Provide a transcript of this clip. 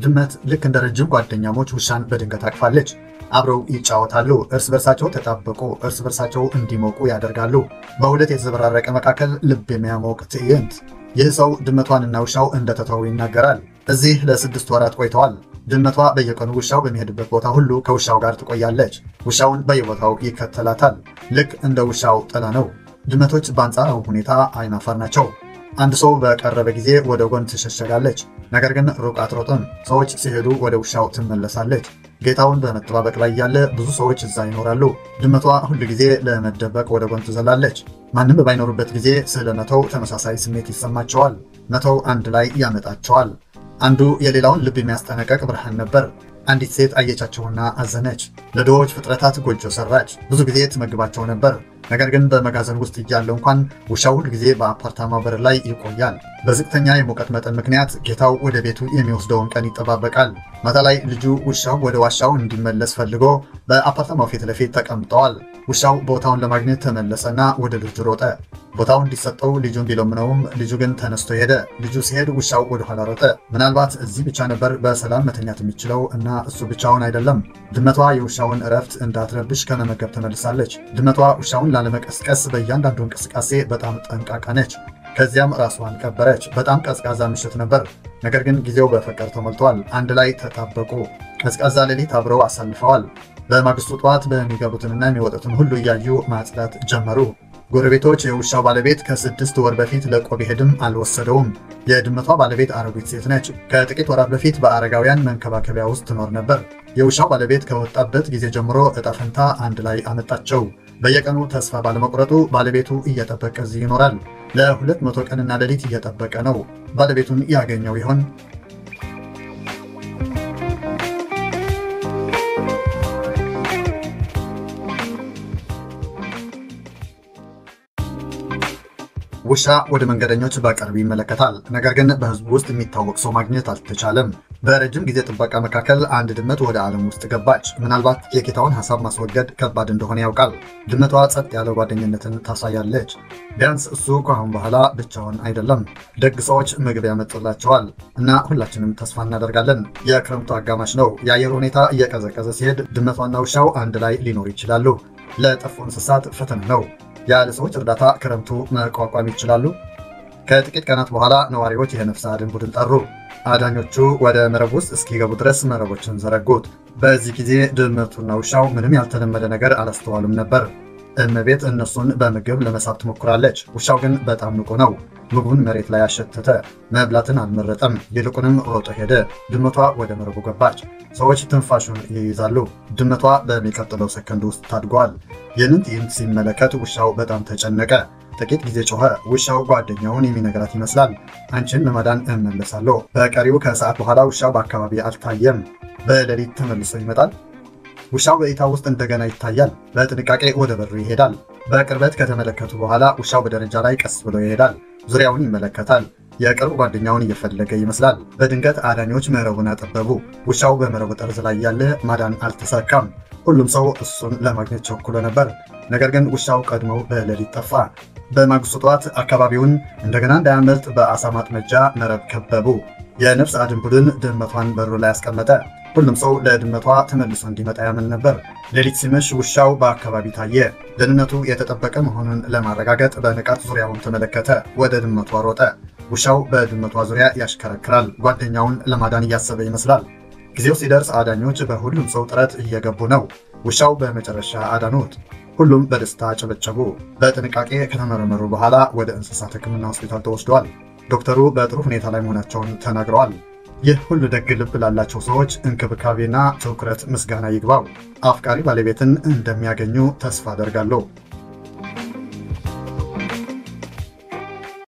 ድመት ልክ እንደ ረጅም ጓደኛሞች ውሻን በድንገት አቅፋለች። አብረው ይጫወታሉ። እርስ በርሳቸው ተጣበቁ፣ እርስ በርሳቸው እንዲሞቁ ያደርጋሉ። በሁለት የተዘበራረቀ መካከል ልብ የሚያሞቅ ትዕይንት። ይህ ሰው ድመቷንና ውሻው እንደተተው ይናገራል። እዚህ ለስድስት ወራት ቆይተዋል። ድመቷ በየቀኑ ውሻው በሚሄድበት ቦታ ሁሉ ከውሻው ጋር ትቆያለች። ውሻውን በየቦታው ይከተላታል። ልክ እንደ ውሻው ጥላ ነው። ድመቶች በአንጻራዊ ሁኔታ አይናፋር ናቸው። አንድ ሰው በቀረበ ጊዜ ወደ ጎን ትሸሸጋለች። ነገር ግን ሩቅ አትሮጥም። ሰዎች ሲሄዱ ወደ ውሻው ትመለሳለች። ጌታውን በመጠባበቅ ላይ ያለ ብዙ ሰዎች እዛ ይኖራሉ። ድመቷ ሁል ጊዜ ለመደበቅ ወደ ጎን ትዘላለች። ማንም ባይኖሩበት ጊዜ ስለ መተው ተመሳሳይ ስሜት ይሰማቸዋል። መተው አንድ ላይ ያመጣቸዋል። አንዱ የሌላውን ልብ የሚያስጠነቀቅ ብርሃን ነበር። አንዲት ሴት አየቻቸውና አዘነች። ለድሆች ፍጥረታት ጎጆ ሰራች። ብዙ ጊዜ ትመግባቸው ነበር። ነገር ግን በመጋዘን ውስጥ እያለው እንኳን ውሻው ሁል ጊዜ በአፓርታማ በር ላይ ይቆያል። በዝቅተኛ የሙቀት መጠን ምክንያት ጌታው ወደ ቤቱ የሚወስደውን ቀን ይጠባበቃል። ማታ ላይ ልጁ ውሻው ወደ ዋሻው እንዲመለስ ፈልጎ በአፓርታማው ፊት ለፊት ተቀምጠዋል። ውሻው ቦታውን ለማግኘት ተመለሰና ወደ ልጁ ሮጠ። ቦታው እንዲሰጠው ልጁን ቢለምነውም ልጁ ግን ተነስቶ ሄደ። ልጁ ሲሄድ ውሻው ወደኋላ ሮጠ። ምናልባት እዚህ ብቻ ነበር በሰላም መተኛት የሚችለው እና እሱ ብቻውን አይደለም። ድመቷ የውሻውን እረፍት እንዳትረብሽ ከመመገብ ተመልሳለች። ድመቷ ውሻውን ላለመቀስቀስ በእያንዳንዱ እንቅስቃሴ በጣም ጠንቃቃ ነች። ከዚያም ራሷን ቀበረች። በጣም ቀዝቃዛ ምሽት ነበር፣ ነገር ግን ጊዜው በፍቅር ተሞልቷል። አንድ ላይ ተጣበቁ። ቀዝቃዛ ሌሊት አብረው አሳልፈዋል። በማግስቱ ጠዋት በሚገቡትንና የሚወጡትን ሁሉ እያዩ ማጽዳት ጀመሩ። ጎረቤቶች የውሻው ባለቤት ከስድስት ወር በፊት ለቆ ቢሄድም አልወሰደውም። የድመቷ ባለቤት አሮጊት ሴት ነች። ከጥቂት ወራት በፊት በአረጋውያን መንከባከቢያ ውስጥ ትኖር ነበር። የውሻው ባለቤት ከወጣበት ጊዜ ጀምሮ እጣ ፈንታ አንድ ላይ አመጣቸው። በየቀኑ ተስፋ ባለመቁረጡ ባለቤቱ እየጠበቀ እዚህ ይኖራል። ለሁለት መቶ ቀንና ሌሊት እየጠበቀ ነው። ባለቤቱን ያገኘው ይሆን? ውሻ ወደ መንገደኞች በቅርብ ይመለከታል። ነገር ግን በሕዝቡ ውስጥ የሚታወቅ ሰው ማግኘት አልተቻለም። በረጅም ጊዜ ጥበቃ መካከል አንድ ድመት ወደ ዓለም ውስጥ ገባች። ምናልባት የጌታውን ሀሳብ ማስወገድ ከባድ እንደሆነ ያውቃል። ድመቷ ጸጥ ያለ ጓደኝነትን ታሳያለች። ቢያንስ እሱ ከአሁን በኋላ ብቻውን አይደለም። ደግ ሰዎች ምግብ ያመጡላቸዋል እና ሁላችንም ተስፋ እናደርጋለን። የክረምቱ አጋማሽ ነው። የአየር ሁኔታ እየቀዘቀዘ ሲሄድ ድመቷና ውሻው አንድ ላይ ሊኖሩ ይችላሉ። ለጠፉ እንስሳት ፈተና ነው። ያለ ሰዎች እርዳታ ክረምቱ መቋቋም ይችላሉ? ከጥቂት ቀናት በኋላ ነዋሪዎች የነፍስ አድን ቡድን ጠሩ። አዳኞቹ ወደ መረብ ውስጥ እስኪገቡ ድረስ መረቦችን ዘረጉት። በዚህ ጊዜ ድመቱና ውሻው ምንም ያልተለመደ ነገር አላስተዋሉም ነበር። እመቤት እነሱን በምግብ ለመሳብ ትሞክራለች። ውሻው ግን በጣም ንቁ ነው። ምግቡን መሬት ላይ አሸተተ። መብላትን አልመረጠም። ይልቁንም ሮጦ ሄደ። ድመቷ ወደ መረቡ ገባች። ሰዎች ትንፋሹን ይይዛሉ። ድመቷ በሚቀጥለው ሰከንድ ውስጥ ታድጓል። ይህንን ትዕይንት ሲመለከት ውሻው በጣም ተጨነቀ። ጥቂት ጊዜ ጮኸ። ውሻው ጓደኛውን የሚነግራት ይመስላል። አንቺን ለማዳን እመለሳለሁ። በቀሪው ከሰዓት በኋላ ውሻው በአካባቢ አልታየም። በሌሊት ተመልሶ ይመጣል። ውሻው በእይታ ውስጥ እንደገና ይታያል። በጥንቃቄ ወደ በሩ ይሄዳል። በቅርበት ከተመለከቱ በኋላ ውሻው በደረጃ ላይ ቀስ ብሎ ይሄዳል። ዙሪያውን ይመለከታል። የቅርብ ጓደኛውን እየፈለገ ይመስላል። በድንገት አዳኞች መረቡን አጠበቡ። ውሻው በመረቡ ጠርዝ ላይ ያለ ማዳን አልተሳካም። ሁሉም ሰው እሱን ለማግኘት ቸኩሎ ነበር። ነገር ግን ውሻው ቀድሞ በሌሊት ጠፋ። በማግስቱ ጠዋት አካባቢውን እንደገና እንዳያመልጥ በአሳ ማጥመጃ መረብ ከበቡ። የነፍስ አድን ቡድን ድመቷን በሩ ላይ አስቀመጠ። ሁሉም ሰው ለድመቷ ተመልሶ እንዲመጣ ያምን ነበር። ሌሊት ሲመሽ ውሻው በአካባቢ ታየ። ደህንነቱ የተጠበቀ መሆኑን ለማረጋገጥ በንቃት ዙሪያውን ተመለከተ። ወደ ድመቷ ሮጠ። ውሻው በድመቷ ዙሪያ ያሽከረክራል። ጓደኛውን ለማዳን እያሰበ ይመስላል። ጊዜው ሲደርስ አዳኞች በሁሉም ሰው ጥረት እየገቡ ነው። ውሻው በመጨረሻ አዳኑት። ሁሉም በደስታ ጨበጨቡ። በጥንቃቄ ከተመረመሩ በኋላ ወደ እንስሳት ሕክምና ሆስፒታል ተወስደዋል። ዶክተሩ በጥሩ ሁኔታ ላይ መሆናቸውን ተናግረዋል። ይህ ሁሉ ደግ ልብ ላላቸው ሰዎች እንክብካቤና ትኩረት ምስጋና ይግባው። አፍቃሪ ባለቤትን እንደሚያገኙ ተስፋ አደርጋለሁ።